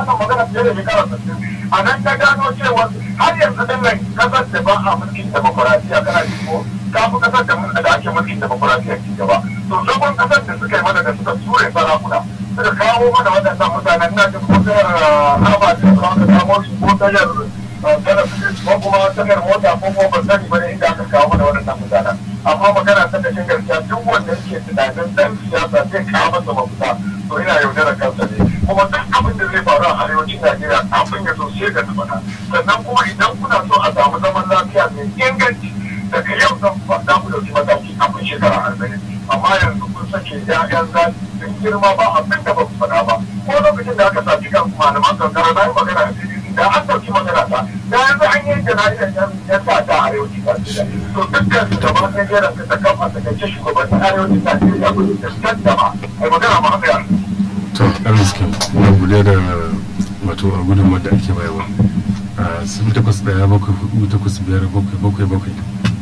wannan magana fiye da shekara sittin a nan ta gano cewa har yanzu din nan kasar da ba a mulkin demokuraɗiyya kana ji ko ta fi kasar da da ake mulkin demokuraɗiyya ci gaba to zagon kasar da suka yi mana da suka ture sarakuna suka kawo mana waɗannan mutanen na jin ko tayar harba da suka aka samo su ko tayar talabijin ko kuma tayar mota ko kuma ban sani ba ne inda aka kawo mana waɗannan mutanen amma magana ta kashin gaskiya duk wanda yake tunanin dan siyasa zai kawo masa mafita to ina yaudarar kansa ne kuma duk abin da zai faru a arewacin Najeriya kafin ya zo sai ga tabbata sannan kuma idan kuna so a samu zaman lafiya mai inganci daga yau zan za mu dauki mataki kafin shekara arba'in amma yanzu kun sake ya'yan zafi sun girma ba abin da ba ku faɗa ba ko lokacin da aka saci kan malaman kankara na yi magana da an dauki magana ta da yanzu an yi jana'izar yan sa ta arewacin Najeriya to dukkan su gaba ɗaya jeran ka ta kafa ta kace shugabannin arewacin Najeriya ba su tantama ai magana ma haka to arziki na guda da wato a gudunmar da ake bayarwa a sifil takwas ɗaya bakwai hudu takwas biyar bakwai bakwai bakwai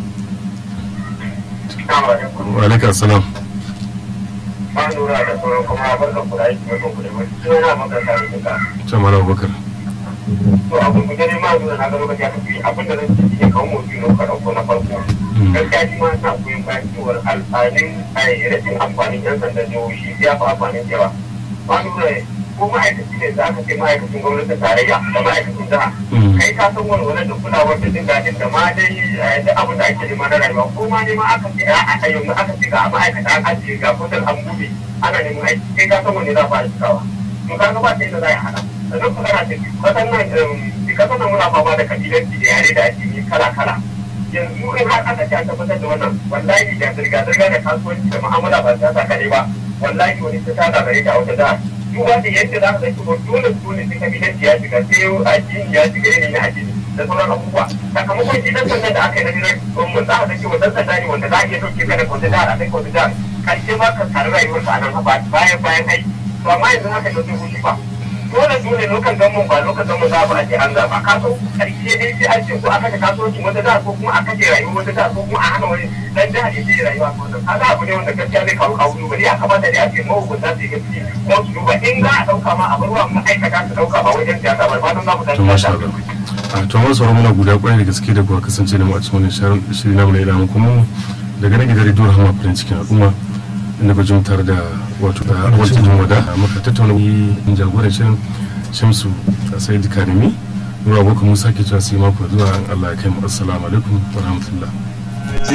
wa alaika salam ba lura da sauran kuma barkan ku da aiki mai ku da mutu sai na maka sa da ka can mara abubakar to abin ku gani ma lura na ga lokaci aka fi abin da zan ci ne kawo motsi no ka dauko na farko gaskiya shi ma na koyon bayan cewar alfanin ai rashin amfanin yan sandan jihohi ya fi amfanin yawa ba lura ko ma'aikaci ne za ka ce ma'aikacin gwamnatin tarayya da ma'aikacin jiha kai ka san walwalar da kulawar da jin daɗin da ma dai duk abin da ake nema na rayuwa ko ma ne ma aka ce a yanzu aka ce ga ma'aikata an ajiye ga kudin an buɗe ana neman aiki kai ka san wanne za fara cikawa to ka ga ba ta yadda za a hana sannan kuma kana ce kasan nan kasan nan muna fama da kabilanci da yare da addini kala kala yanzu in har aka ce a tabbatar da wannan wallahi da zirga-zirga da kasuwanci da mu'amala ba ta sa kaɗai ba wallahi wani ta tada gare ta a wata jihar duba da yadda za ka zai kuma dole dole sai kabilanci ya shiga sai addini ya shiga yanayin addini da sauran abubuwa sakamakon shi dan sanda da aka yi na jiran gwamnati za ka ga cewa dan sanda ne wanda za a iya dauke ka da wata jihar a kai wata jihar karshe ma ka tare rayuwarka a nan haka bayan bayan aiki to amma yanzu haka da zai hushi ba dole dole lokan gamun ba lokan gamun za a ce an zaba ka so karshe dai sai an ce ko aka ta kasuwancin wata jihar ko kuma aka ce rayuwar wata jihar ko kuma a hana wani dan jihar ya je rayuwa ko wannan kaga abu ne wanda gaskiya zai kawo kawo duba ya kamata da ake mahukunta su yi gaskiya ko su duba in za a dauka ma a bar wa ma'aikata su dauka ba wajen siyasa ba ba don za mu to masha Allah a to mun sauran muna guda kwarai da gaske da kuwa kasance da mu a cikin wannan shirin namu na idan kuma daga nan gidan rediyo Rahama farin cikin al'umma inda ba tare da wato da wancan wada muka tattauna yin jagoran shirin shamsu a sai karimi nura abokan musa ke cewa sai mako zuwa an allah ya kai mu assalamu alaikum wa rahmatullah